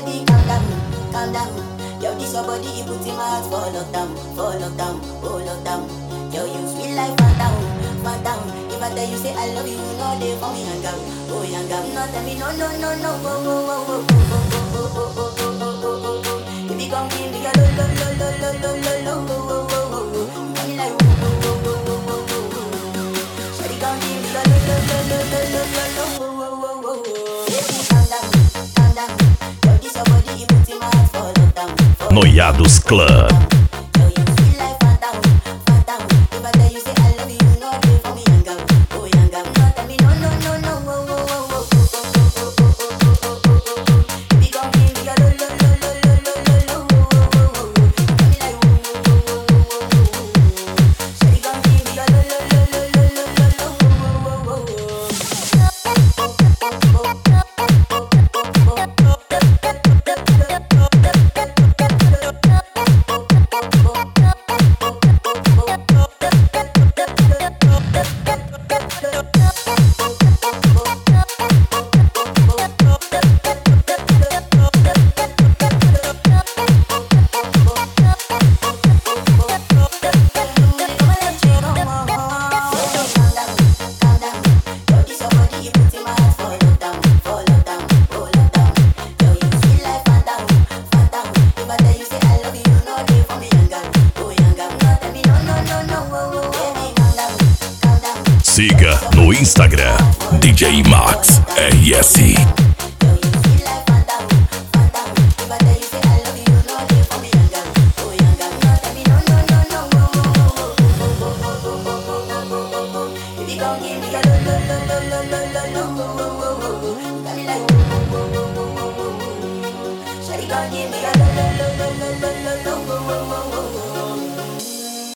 baby, calm down, calm down. Yo, this your body, it puts in my heart for lockdown, for lockdown, oh lockdown. Yo, you sweet life, phantom, phantom. If I tell you say I love you, you know they for me hang out, oh hang out. No tell me no, no, no, no, oh, oh, oh, oh, oh, oh, oh, oh, oh, oh, oh, oh, oh. If you come give me a lo, lo, lo, lo, lo, lo, lo, lo, oh, oh, oh, oh, oh. You got me like, oh, oh, oh, oh, oh, oh, oh, oh. Shawty come give me a lo, lo, lo, lo, lo, lo, lo, lo, oh, oh, oh, oh, oh. Baby, calm down, calm down. Yo, this your body, it puts in my heart for lockdown, for Noiados Club. Yo, you sweet like phantom, phantom. If I tell you say I love you, you know they for me hang out, oh hang out. No tell me no, no, no, no, oh, oh, oh, oh, oh, oh, oh, oh, oh, oh, oh, oh, oh. Baby, come give me a lo, lo, lo, lo, lo, lo, lo, lo, oh, oh, oh, oh, oh. You got me like, oh, oh, oh, oh, oh, oh, oh, oh. Shawty, come give me a lo, lo, lo, lo, lo, lo, lo, lo, oh, oh, oh, oh, oh. Siga no Instagram DJ Max RS. Give me a